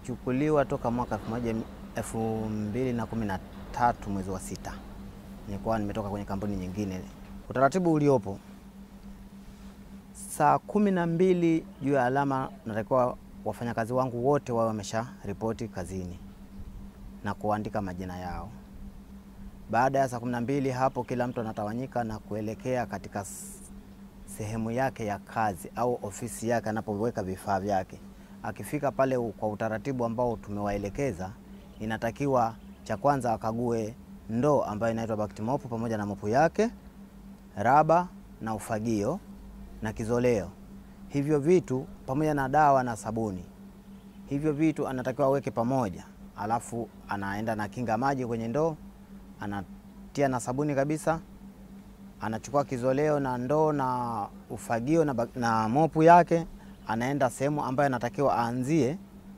nilichukuliwa toka mwaka elfu moja elfu mbili na kumi na tatu mwezi wa sita. Nilikuwa nimetoka kwenye kampuni nyingine. Utaratibu uliopo saa kumi na mbili juu ya alama, natakiwa wafanyakazi wangu wote wawe wamesha ripoti kazini na kuandika majina yao. Baada ya saa kumi na mbili hapo, kila mtu anatawanyika na kuelekea katika sehemu yake ya kazi au ofisi yake anapoweka vifaa vyake. Akifika pale kwa utaratibu ambao tumewaelekeza, inatakiwa cha kwanza akague ndoo ambayo inaitwa bakti mopu pamoja na mopu yake, raba na ufagio na kizoleo. Hivyo vitu pamoja na dawa na sabuni, hivyo vitu anatakiwa aweke pamoja, alafu anaenda na kinga maji kwenye ndoo, anatia na sabuni kabisa, anachukua kizoleo na ndoo na ufagio na, na mopu yake, anaenda sehemu ambayo anatakiwa aanzie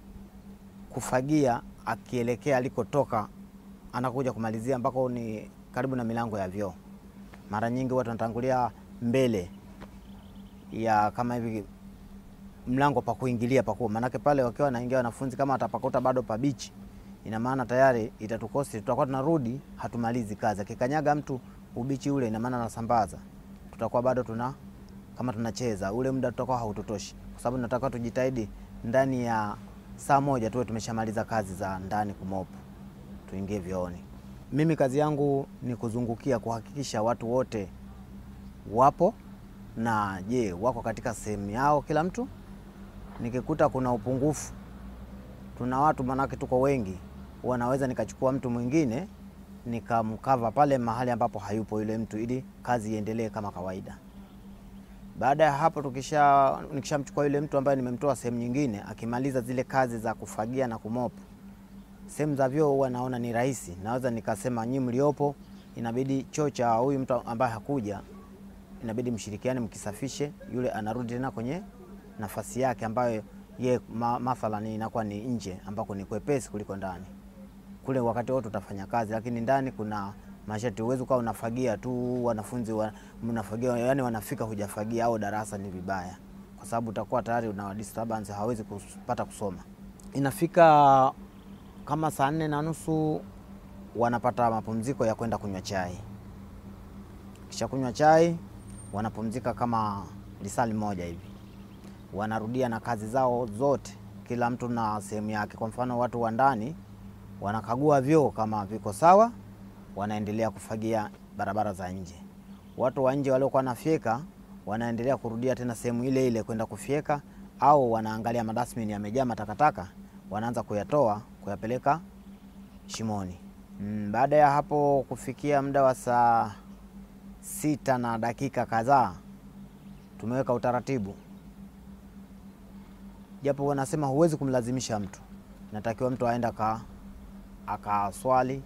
kufagia, akielekea alikotoka, anakuja kumalizia ambako ni karibu na milango ya vyoo. Mara nyingi watu wanatangulia mbele ya kama hivi mlango pa kuingilia pakuwa, maanake pale wakiwa wanaingia wanafunzi, kama atapakuta bado pabichi, ina maana tayari itatukosi, tutakuwa tunarudi hatumalizi kazi. Akikanyaga mtu ubichi ule, ina maana nasambaza, tutakuwa bado tuna kama tunacheza, ule muda tutakuwa hautotoshi, kwa sababu nataka tujitahidi ndani ya saa moja tuwe tumeshamaliza kazi za ndani kumopu, tuingie vyooni. Mimi kazi yangu ni kuzungukia kuhakikisha watu wote wapo na je, wako katika sehemu yao kila mtu. Nikikuta kuna upungufu, tuna watu manake tuko wengi, wanaweza nikachukua mtu mwingine nikamkava pale mahali ambapo hayupo yule mtu, ili kazi iendelee kama kawaida. Baada ya hapo, tukisha nikishamchukua yule mtu ambaye nimemtoa sehemu nyingine, akimaliza zile kazi za kufagia na kumopu sehemu za vyoo, huwa naona ni rahisi, naweza nikasema nyinyi mliopo, inabidi choo cha huyu mtu ambaye hakuja inabidi mshirikiane, mkisafishe, yule anarudi tena kwenye nafasi yake ambayo ye ma, mathalan inakuwa ni nje ambako ni kwepesi kuliko ndani. Kule wakati wote utafanya kazi, lakini ndani kuna masharti. Uwezi ukawa unafagia tu wanafunzi wa, mnafagia yani wanafika hujafagia, au darasa ni vibaya, kwa sababu utakuwa tayari una disturbance, hawezi kupata kusoma. Inafika kama saa nne na nusu wanapata mapumziko ya kwenda kunywa chai, kisha kunywa chai wanapumzika kama lisali moja hivi, wanarudia na kazi zao zote, kila mtu na sehemu yake. Kwa mfano, watu wa ndani wanakagua vyoo kama viko sawa, wanaendelea kufagia barabara za nje. Watu wa nje waliokuwa nafyeka wanaendelea kurudia tena sehemu ile ile kwenda kufyeka, au wanaangalia madasmini yamejaa matakataka, wanaanza kuyatoa kuyapeleka shimoni. Mm, baada ya hapo kufikia muda wa saa sita na dakika kadhaa tumeweka utaratibu, japo wanasema huwezi kumlazimisha mtu, natakiwa mtu aenda ka akaswali,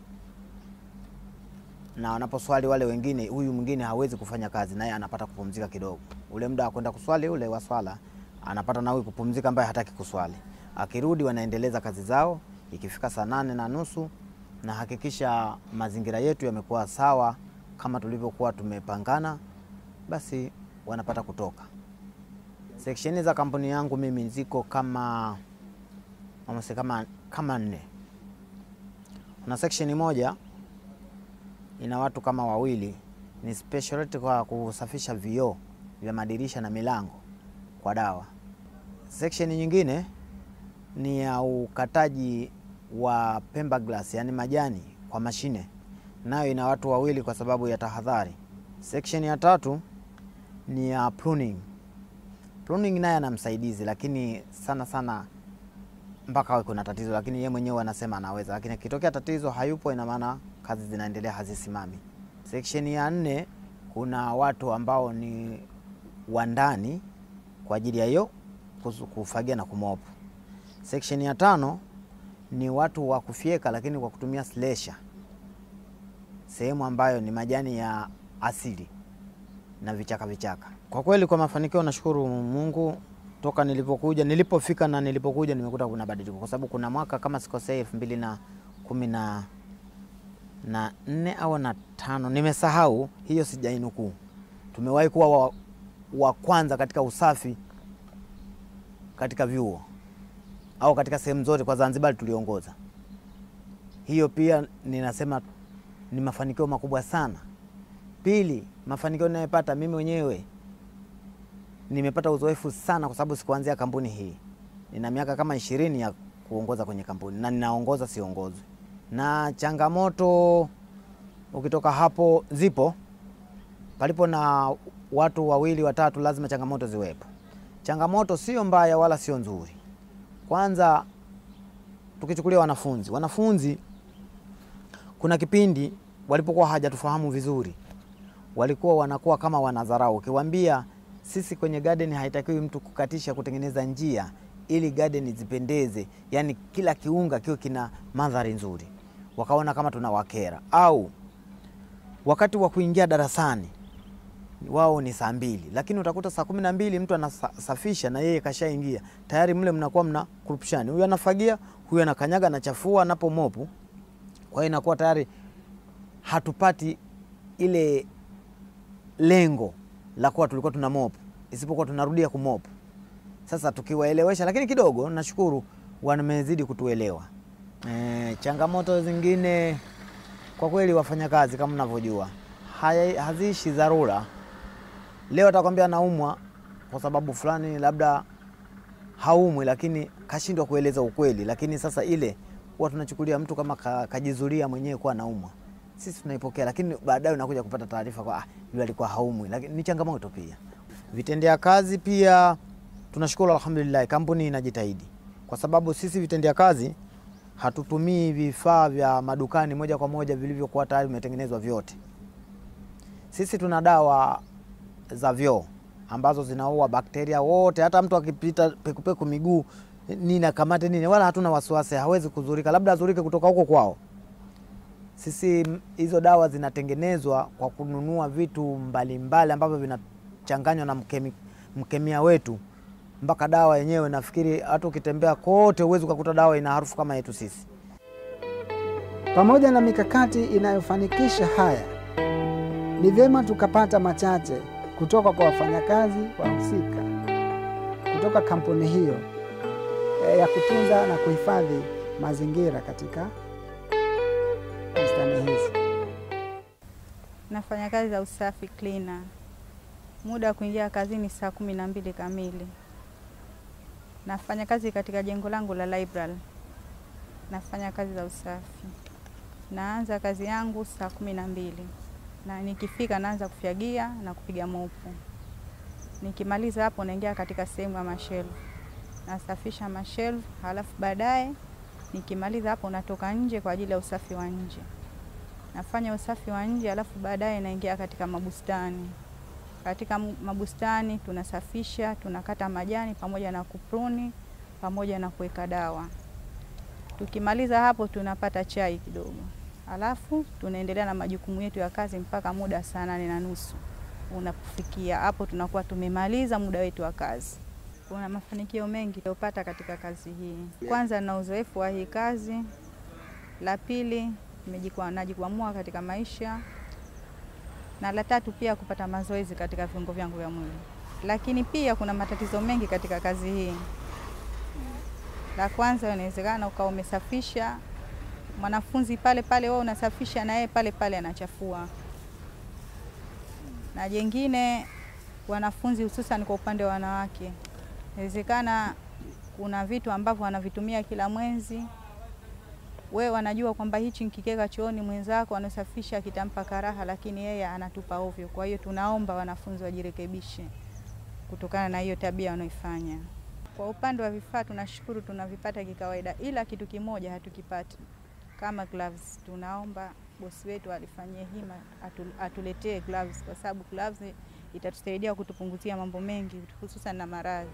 na wanaposwali wale wengine, huyu mwingine hawezi kufanya kazi, naye anapata kupumzika kidogo. Ule muda wa kwenda kuswali ule wa swala anapata na huyu kupumzika, ambaye hataki kuswali. Akirudi wanaendeleza kazi zao. Ikifika saa nane na nusu na hakikisha mazingira yetu yamekuwa sawa kama tulivyokuwa tumepangana, basi wanapata kutoka. Seksheni za kampuni yangu mimi ziko kama amase kama, kama nne. Kuna seksheni moja ina watu kama wawili, ni specialty kwa kusafisha vioo vya madirisha na milango kwa dawa. Seksheni nyingine ni ya ukataji wa pemba glass, yani majani kwa mashine nayo ina watu wawili kwa sababu ya tahadhari. Section ya tatu ni ya pruning. Pruning naye ana msaidizi, lakini sana sana mpaka awe kuna tatizo, lakini yeye mwenyewe anasema anaweza, lakini akitokea tatizo hayupo, ina maana kazi zinaendelea hazisimami. Section ya nne kuna watu ambao ni wa ndani kwa ajili ya hiyo kufagia na kumopu. Section ya tano ni watu wa kufyeka, lakini kwa kutumia slasher sehemu ambayo ni majani ya asili na vichaka vichaka. Kwa kweli, kwa mafanikio nashukuru Mungu. Toka nilipokuja nilipofika na nilipokuja nimekuta kuna badiliko, kwa sababu kuna mwaka kama sikosei elfu mbili na kumi na nne au na tano, nimesahau hiyo, sijainukuu. Tumewahi kuwa wa, wa kwanza katika usafi katika vyuo au katika sehemu zote kwa Zanzibar tuliongoza. Hiyo pia ninasema ni mafanikio makubwa sana. Pili, mafanikio ninayopata mimi mwenyewe nimepata uzoefu sana, kwa sababu sikuanzia kampuni hii. Nina miaka kama ishirini ya kuongoza kwenye kampuni na ninaongoza, siongozwi. Na changamoto ukitoka hapo zipo, palipo na watu wawili watatu, lazima changamoto ziwepo. Changamoto sio mbaya wala sio nzuri. Kwanza tukichukulia wanafunzi, wanafunzi kuna kipindi walipokuwa hajatufahamu vizuri, walikuwa wanakuwa kama wanadharau. Ukiwaambia sisi kwenye garden haitakiwi mtu kukatisha kutengeneza njia ili garden zipendeze, yani kila kiunga kiwe kina mandhari nzuri, wakaona kama tunawakera. Au wakati wa kuingia darasani wao ni saa mbili, lakini utakuta saa kumi na mbili mtu anasafisha na yeye kashaingia tayari, mle mnakuwa mna kurupishani, huyu anafagia, huyu anakanyaga, anachafua, anapo mopu. Kwa hiyo inakuwa tayari hatupati ile lengo la kuwa tulikuwa tuna mopu, isipokuwa tunarudia kumopu. Sasa tukiwaelewesha, lakini kidogo nashukuru wamezidi kutuelewa. E, changamoto zingine kwa kweli, wafanyakazi kama mnavyojua haziishi dharura. Leo atakwambia naumwa kwa sababu fulani, labda haumwi, lakini kashindwa kueleza ukweli. Lakini sasa ile huwa tunachukulia mtu kama kajizulia mwenyewe kuwa naumwa, sisi tunaipokea, lakini baadaye unakuja kupata taarifa kwa ah, yule alikuwa haumwi. Lakini ni changamoto pia. Vitendea kazi pia tunashukuru, alhamdulillah, kampuni inajitahidi, kwa sababu sisi vitendea kazi hatutumii vifaa vya madukani moja kwa moja vilivyokuwa tayari vimetengenezwa vyote. Sisi tuna dawa za vyoo ambazo zinaua bakteria wote. Hata mtu akipita pekupeku miguu nini akamate nini, wala hatuna wasiwasi, hawezi kuzurika, labda azurike kutoka huko kwao. Sisi hizo dawa zinatengenezwa kwa kununua vitu mbalimbali ambavyo vinachanganywa na mkemi, mkemia wetu mpaka dawa yenyewe. Nafikiri hata ukitembea kote huwezi ukakuta dawa ina harufu kama yetu sisi. Pamoja na mikakati inayofanikisha haya, ni vyema tukapata machache kutoka kwa wafanyakazi wahusika kutoka kampuni hiyo ya kutunza na kuhifadhi mazingira katika bustani hizi. Nafanya kazi za usafi cleaner. Muda wa kuingia kazini saa kumi na mbili kamili. Nafanya kazi katika jengo langu la library. Nafanya kazi za usafi. Naanza kazi yangu saa kumi na mbili na nikifika naanza kufyagia na kupiga mopu. Nikimaliza hapo naingia katika sehemu ya mashelfu, nasafisha mashelfu, halafu baadaye nikimaliza hapo natoka nje kwa ajili ya usafi wa nje. Nafanya usafi wa nje, halafu baadaye naingia katika mabustani. Katika mabustani tunasafisha, tunakata majani pamoja na kupruni pamoja na kuweka dawa. Tukimaliza hapo tunapata chai kidogo, halafu tunaendelea na majukumu yetu ya kazi mpaka muda saa nane na nusu unapofikia hapo, tunakuwa tumemaliza muda wetu wa kazi. Kuna mafanikio mengi niliyopata katika kazi hii. Kwanza na uzoefu wa hii kazi, la pili najikwamua katika maisha, na la tatu pia kupata mazoezi katika viungo vyangu vya mwili. Lakini pia kuna matatizo mengi katika kazi hii. La kwanza, inawezekana ukawa umesafisha mwanafunzi pale pale, wewe unasafisha na yeye pale pale anachafua. Na jengine, wanafunzi hususan kwa upande wa wanawake, inawezekana kuna vitu ambavyo wanavitumia kila mwezi, wewe wanajua kwamba hichi nkikeka chooni mwenzako anasafisha kitampa karaha, lakini yeye anatupa ovyo. Kwa hiyo tunaomba wanafunzi wajirekebishe kutokana na hiyo tabia wanaoifanya. Kwa upande wa vifaa tunashukuru tunavipata kikawaida, ila kitu kimoja hatukipati kama gloves. Tunaomba bosi wetu alifanyie hima atu, atuletee gloves kwa sababu gloves itatusaidia kutupunguzia mambo mengi hususan na maradhi.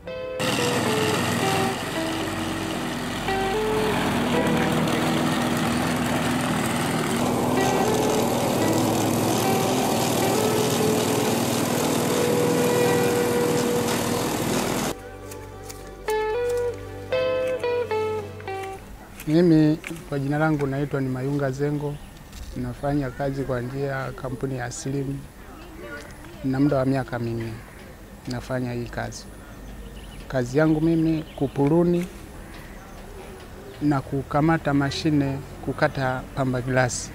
Mimi kwa jina langu naitwa ni Mayunga Zengo, nafanya kazi kwa njia ya kampuni ya Slim na muda wa miaka minne nafanya hii kazi. Kazi yangu mimi kupuruni na kukamata mashine kukata pamba glasi,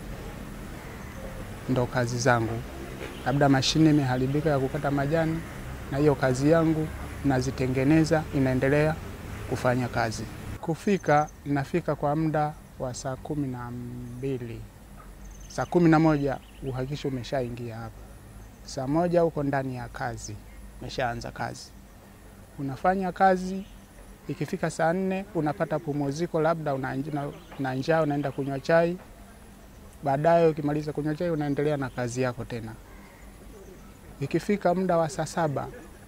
ndo kazi zangu. Labda mashine imeharibika ya kukata majani, na hiyo kazi yangu nazitengeneza, inaendelea kufanya kazi. Kufika nafika kwa muda wa saa kumi na mbili saa kumi na moja uhakikisho umeshaingia hapa. Saa moja uko ndani ya kazi, umeshaanza kazi, unafanya kazi. Ikifika saa nne unapata pumziko, labda una nj- na njaa, unaenda kunywa chai. Baadaye ukimaliza kunywa chai, unaendelea na kazi yako tena. Ikifika muda wa saa saba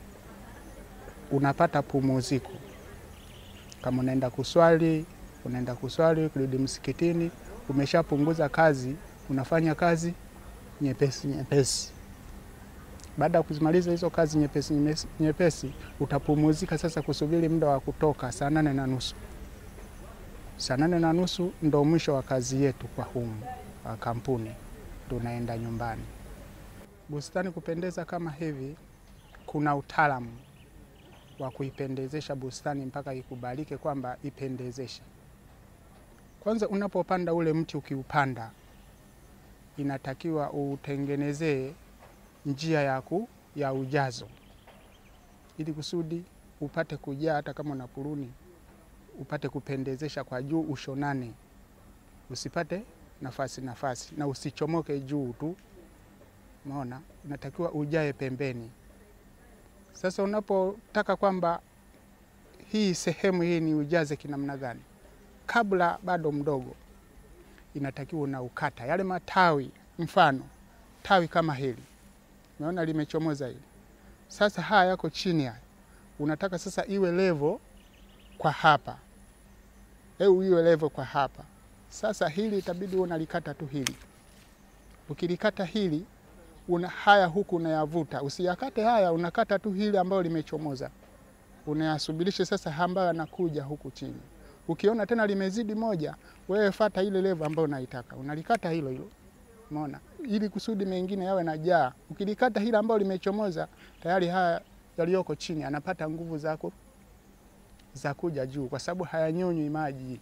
unapata pumziko, kama unaenda kuswali, unaenda kuswali, ukirudi msikitini, umeshapunguza kazi, unafanya kazi nyepesi nyepesi. Baada ya kuzimaliza hizo kazi nyepesi nyepesi- nyepesi, utapumuzika sasa kusubiri muda wa kutoka saa nane na nusu. Saa nane na nusu ndo mwisho wa kazi yetu kwa humu wa kampuni, ndo unaenda nyumbani. Bustani kupendeza kama hivi, kuna utaalamu wa kuipendezesha bustani mpaka ikubalike kwamba ipendezeshe. Kwanza unapopanda ule mti, ukiupanda inatakiwa utengenezee njia ya, ku, ya ujazo ili kusudi upate kujaa, hata kama una puruni upate kupendezesha kwa juu, ushonane, usipate nafasi nafasi na usichomoke juu tu. Umeona, unatakiwa ujae pembeni. Sasa unapotaka kwamba hii sehemu hii ni ujaze kinamna gani, kabla bado mdogo, inatakiwa unaukata yale matawi. Mfano tawi kama hili, umeona limechomoza hili, sasa haya yako chini haya, unataka sasa iwe levo kwa hapa, eu iwe levo kwa hapa. Sasa hili itabidi unalikata tu hili, ukilikata hili una haya huku unayavuta, usiyakate haya, unakata tu hili ambayo limechomoza, unayasubirishe sasa ambayo yanakuja huku chini. Ukiona tena limezidi moja, wewe fata ile levo ambayo unaitaka, unalikata hilo hilo, umeona, ili kusudi mengine yawe na jaa. Ukilikata hili ambayo limechomoza, tayari haya yaliyoko chini anapata nguvu zako za kuja juu, kwa sababu hayanyonywi maji.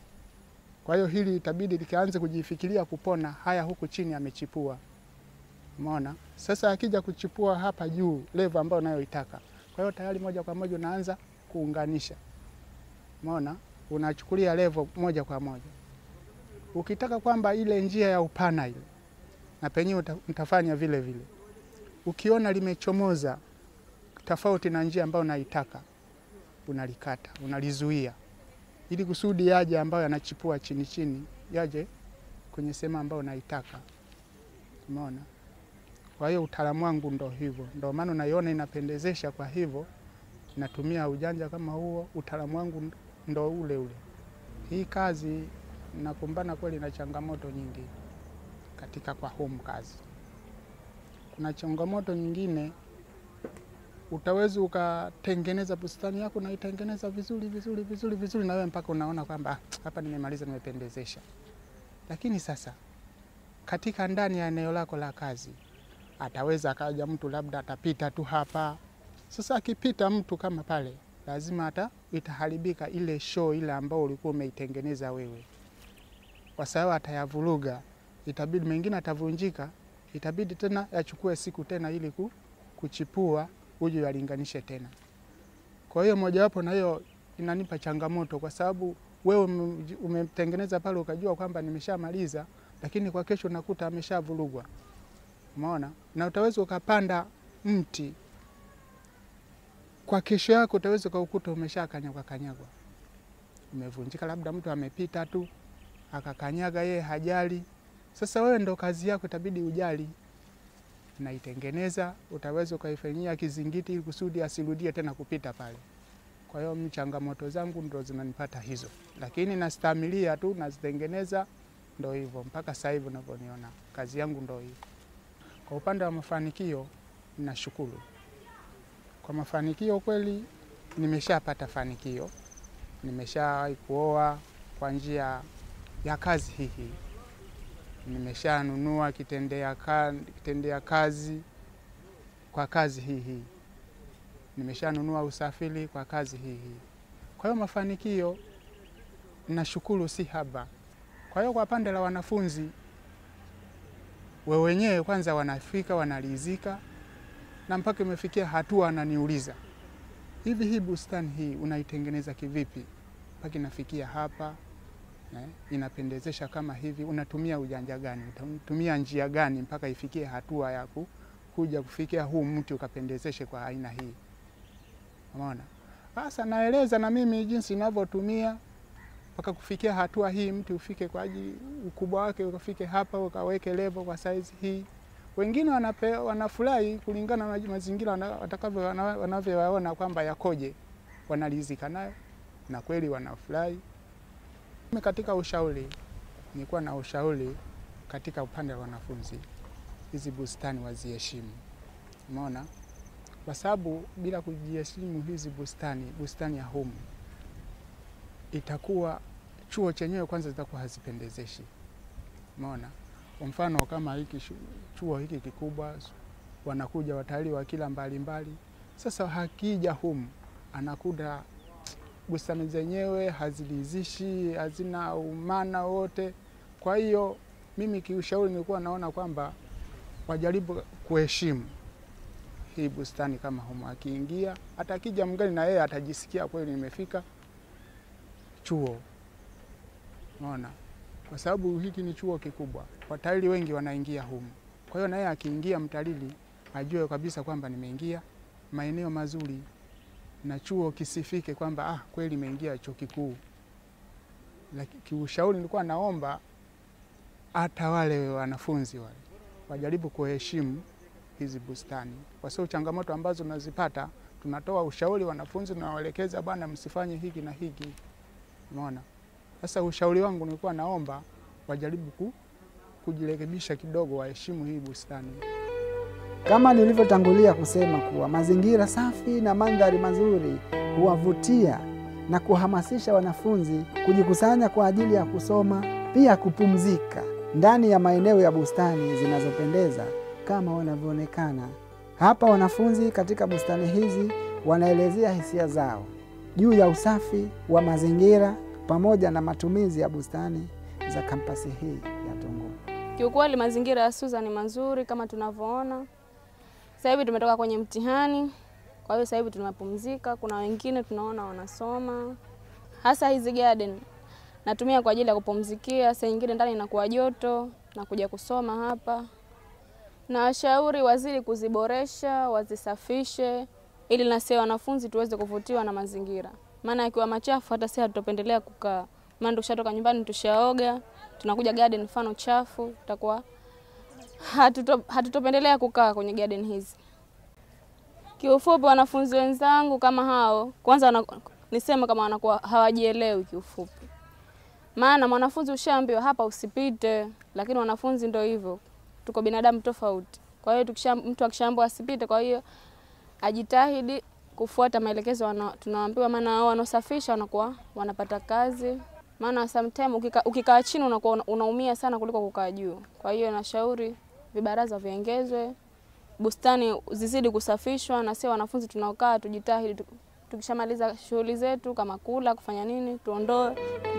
Kwa hiyo hili itabidi likaanze kujifikiria kupona, haya huku chini amechipua Umeona? Sasa akija kuchipua hapa juu levo ambayo unayoitaka. Kwa hiyo tayari moja kwa moja unaanza kuunganisha. Umeona? Unachukulia levo moja kwa moja. Ukitaka kwamba ile njia ya upana ile na penyewe uta- utafanya vile vile. Ukiona limechomoza tofauti na njia ambayo unaitaka, unalikata, unalizuia ili kusudi yaje ambayo yanachipua chini chini yaje kwenye sehemu ambayo unaitaka. Umeona? Kwa hiyo utaalamu wangu ndo hivyo, ndo maana unaiona inapendezesha. Kwa hivyo natumia ujanja kama huo, utaalamu wangu ndo ule ule. Hii kazi nakumbana kweli na changamoto nyingi katika kwa home kazi. Kuna changamoto nyingine, utaweza ukatengeneza bustani yako naitengeneza vizuri vizuri vizuri vizuri, na wewe mpaka unaona kwamba "Ah, hapa nimemaliza, nimependezesha. Lakini sasa katika ndani ya eneo lako la kazi ataweza akaja mtu labda atapita tu hapa. Sasa akipita mtu kama pale, lazima hata itaharibika ile show ile ambao ulikuwa umeitengeneza wewe, kwa sababu atayavuruga, itabidi mengine atavunjika, itabidi tena yachukue siku tena ili ku- kuchipua uje yalinganishe tena. Kwa hiyo mojawapo na hiyo inanipa changamoto, kwa sababu wewe ume- umetengeneza pale ukajua kwamba nimeshamaliza, lakini kwa kesho nakuta ameshavurugwa. Umeona, na utaweza ukapanda mti kwa kesho yako, utaweza ukaukuta umeshakanyagwa kanyagwa, umevunjika, labda mtu amepita tu akakanyaga, yeye hajali. Sasa wewe ndo kazi yako, itabidi ujali, naitengeneza, utaweza ukaifanyia kizingiti ili kusudi asirudie tena kupita pale. Kwa hiyo mimi changamoto zangu ndo zinanipata hizo, lakini nastamilia tu, nazitengeneza, ndo hivyo mpaka sasa hivi unavyoniona, kazi yangu ndo hivyo. Kwa upande wa mafanikio, nashukuru kwa mafanikio. Kweli nimeshapata fanikio, nimeshawahi kuoa kwa njia ya kazi hii hii, nimeshanunua kitendea, ka, kitendea kazi kwa kazi hii hii, nimeshanunua usafiri kwa kazi hii hii. Kwa hiyo mafanikio nashukuru si haba. Kwa hiyo kwa pande la wanafunzi we wenyewe kwanza wanafika wanalizika, na mpaka imefikia hatua ananiuliza hivi, hii bustani hii unaitengeneza kivipi mpaka inafikia hapa eh, inapendezesha kama hivi? Unatumia ujanja gani? Unatumia njia gani mpaka ifikie hatua ya ku, kuja kufikia huu mti ukapendezeshe kwa aina hii? Umeona? Sasa naeleza na mimi jinsi ninavyotumia mpaka kufikia hatua hii, mti ufike kwa ajili ukubwa wake ukafike hapa, ukaweke level kwa size hii. Wengine wanape, wanafurahi kulingana na mazingira wana- watakavyo wana- wanavyoyaona kwamba yakoje, wanalizika nayo na kweli wanafurahi. Mimi katika ushauri, nilikuwa na ushauri katika upande wa wanafunzi, hizi bustani waziheshimu, umeona, kwa sababu bila kujiheshimu hizi bustani, bustani ya humu itakuwa chuo chenyewe kwanza zitakuwa hazipendezeshi. Umeona, kwa mfano kama hiki shu- chuo hiki kikubwa, wanakuja watalii wa kila mbalimbali. Sasa hakija humu, anakuta bustani zenyewe hazilizishi, hazina umana wote. Kwa hiyo mimi kiushauri nilikuwa naona kwamba wajaribu kuheshimu hii bustani kama humu, akiingia hata akija mgeni na yeye atajisikia kweli nimefika chuo. Unaona, kwa sababu hiki ni chuo kikubwa, watalii wengi wanaingia humu. Kwa hiyo naye akiingia mtalii ajue kabisa kwamba nimeingia maeneo mazuri, na chuo kisifike kwamba ah, kweli imeingia chuo kikuu. Lakini kiushauri nilikuwa naomba hata wale wanafunzi wale wajaribu kuheshimu hizi bustani, kwa sababu changamoto ambazo tunazipata, tunatoa ushauri wanafunzi, tunawaelekeza bwana, msifanye hiki na hiki. Umeona? Sasa ushauri wangu nilikuwa naomba wajaribu ku, kujirekebisha kidogo, waheshimu hii bustani. Kama nilivyotangulia kusema kuwa mazingira safi na mandhari mazuri huwavutia na kuhamasisha wanafunzi kujikusanya kwa ajili ya kusoma, pia kupumzika ndani ya maeneo ya bustani zinazopendeza kama wanavyoonekana hapa. Wanafunzi katika bustani hizi wanaelezea hisia zao juu ya usafi wa mazingira pamoja na matumizi ya bustani za kampasi hii ya Tunguu. Kiukweli mazingira ya Suza ni mazuri kama tunavyoona. Sasa hivi tumetoka kwenye mtihani, kwa hiyo sasa hivi tunapumzika. Kuna wengine tunaona wanasoma, hasa hizi garden natumia kwa ajili ya kupumzikia. Saa nyingine ndani inakuwa joto na kuja kusoma hapa, na washauri wazidi kuziboresha, wazisafishe ili na sisi wanafunzi tuweze kuvutiwa na mazingira, maana yakiwa machafu hata sisi hatutopendelea kukaa. Maana tukishatoka nyumbani tushaoga, tunakuja garden mfano chafu, tutakuwa hatuto, hatutopendelea kukaa kwenye garden hizi. Kiufupi, wanafunzi wenzangu kama hao, kwanza wana, niseme kama wanakuwa hawajielewi kiufupi, maana mwanafunzi ushaambiwa hapa usipite, lakini wanafunzi ndio hivyo, tuko binadamu tofauti. Kwa hiyo tukisha, mtu akishaambiwa asipite, kwa hiyo ajitahidi kufuata maelekezo wana- tunaambiwa, maana hao wanaosafisha wanakuwa wanapata kazi maana sometime ukika, ukikaa chini unakuwa una- unaumia sana kuliko kukaa juu. Kwa hiyo nashauri vibaraza viongezwe, bustani zizidi kusafishwa, na sio wanafunzi tunaokaa tujitahidi, tu- tukishamaliza shughuli zetu kama kula, kufanya nini, tuondoe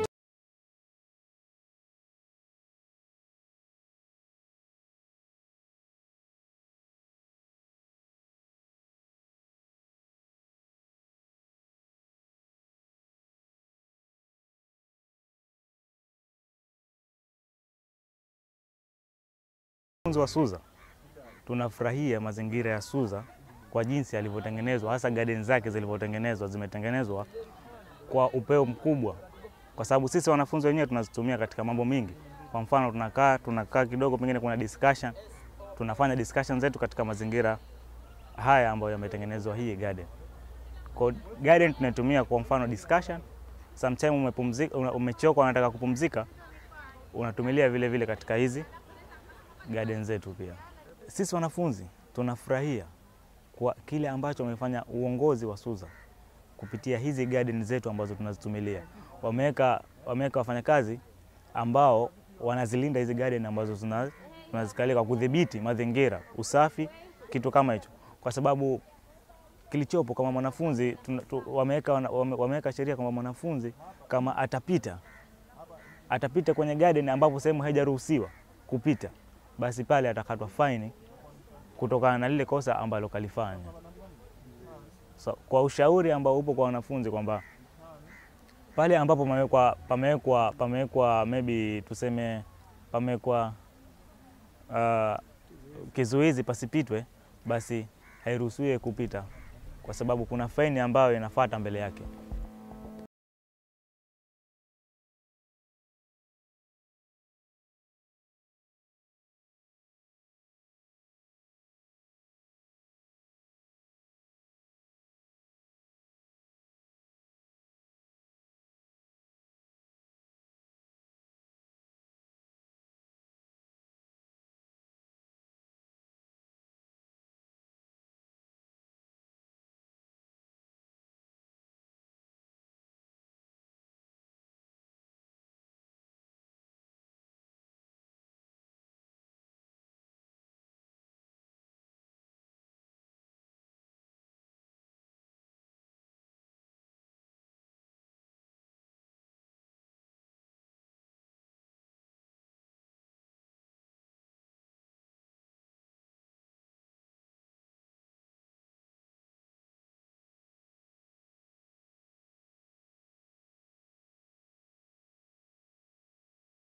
Wanafunzi wa Suza tunafurahia mazingira ya Suza kwa jinsi yalivyotengenezwa, hasa garden zake zilivyotengenezwa, zimetengenezwa kwa upeo mkubwa, kwa sababu sisi wanafunzi wenyewe tunazitumia katika mambo mingi. Kwa mfano, tunakaa tunakaa kidogo, pengine kuna discussion, tunafanya discussion zetu katika mazingira haya ambayo yametengenezwa hii garden. Kwa garden tunaitumia kwa mfano discussion, sometime umepumzika, una- umechoka, unataka kupumzika, unatumilia vile vile katika hizi garden zetu pia. Sisi wanafunzi tunafurahia kwa kile ambacho wamefanya uongozi wa Suza kupitia hizi garden zetu ambazo tunazitumilia. Wameweka wameweka wafanyakazi ambao wanazilinda hizi garden ambazo tuna- tunazikalia kwa kudhibiti mazingira, usafi, kitu kama hicho, kwa sababu kilichopo kama mwanafunzi tuna- tu- wameweka wana- wame- wameweka sheria kwamba mwanafunzi kama atapita atapita kwenye garden ambapo sehemu haijaruhusiwa kupita, basi pale atakatwa faini kutokana na lile kosa ambalo kalifanya. So, kwa ushauri ambao upo kwa wanafunzi kwamba pale ambapo pamewekwa pamewekwa pamewekwa maybe tuseme pamewekwa uh, kizuizi pasipitwe, basi hairuhusiwi kupita kwa sababu kuna faini ambayo inafuata mbele yake.